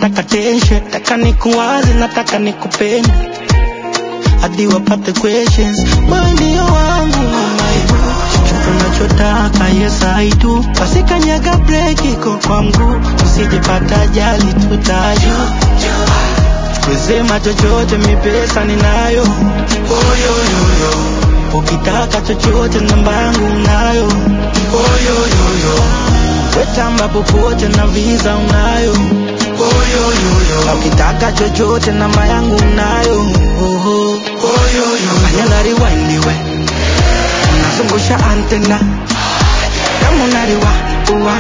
nataka tension, nataka nikuwaze, nataka nikupende hadi wapate questions. Wewe ndio wangu mama, chochote unachotaka yes I do. Basi kanyaga break iko kwa mguu, usijepata ajali tutayo kusema chochote, mi pesa ninayo. Oyoyoyo, ukitaka chochote, namba yangu unayo. Oyoyoyo, wetamba popote na visa unayo. Oyoyoyo, ukitaka chochote, namba yangu unayo. Oho. Oyoyoyo, fanya na rewind we, unazungusha antena kama unariwa uwa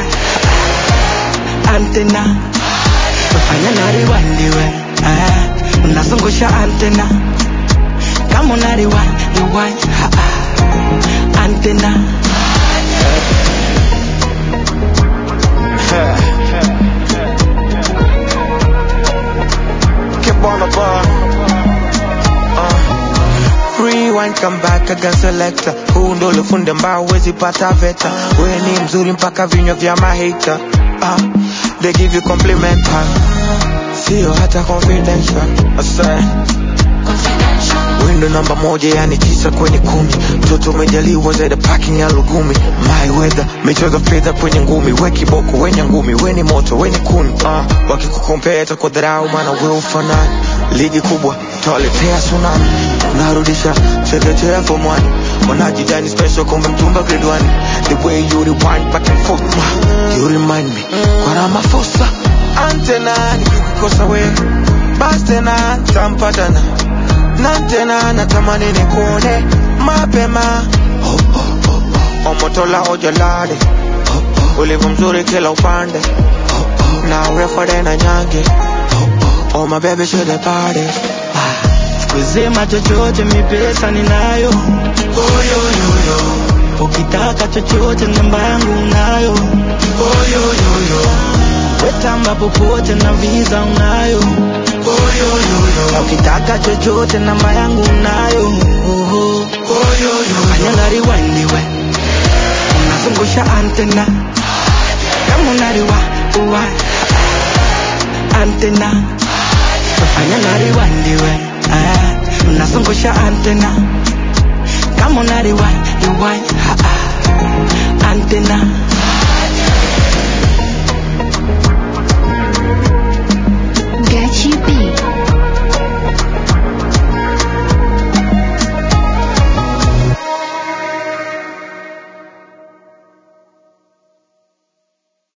antena fanya na rewind we ah, unazungusha antena kama una rewind rewind ah, ah, antena Keep on the bar. Uh. Rewind, come back again selector. Huu ndo ulifunde mbao wezi pata veta. We ni mzuri mpaka vinywa vya mahita. Uh. They give you compliment, huh? Sio hata confidential. I say. Window namba moja yani tisa kwenye kumi mtoto umejaliwa zaidi parking ya lugumi my weather michezo fedha kwenye ngumi we kiboko wenye ngumi we ni moto we ni kuni uh, wakikukompea kwa dharau maana we ufanani ligi kubwa tawaletea tsunami unarudisha chekechea form one wanajidani special kumbe mtumba grade one the way you rewind back and forth uh, you remind me kwa Ramaphosa antena nikikukosa we basi tena tampatana na tena natamani nikuone mapema oh, oh, oh, oh. omotola ojolade oh, oh. ulivyo mzuri kila upande oh, oh. na urefu na nyange oh, oh. oh my baby should the party kusema chochote, mi pesa ninayo. Oyoyoyo, ukitaka chochote, namba yangu unayo. Oyoyoyo, wetamba popote na visa unayo. Oyoyoyo, ukitaka chochote, namba yangu unayo. Oho. Oyoyoyo, fanya na rewind we, unazungusha antena kama unariwa uwa antena fanya na rewind we ah, unazungusha antena kama una rewind, rewind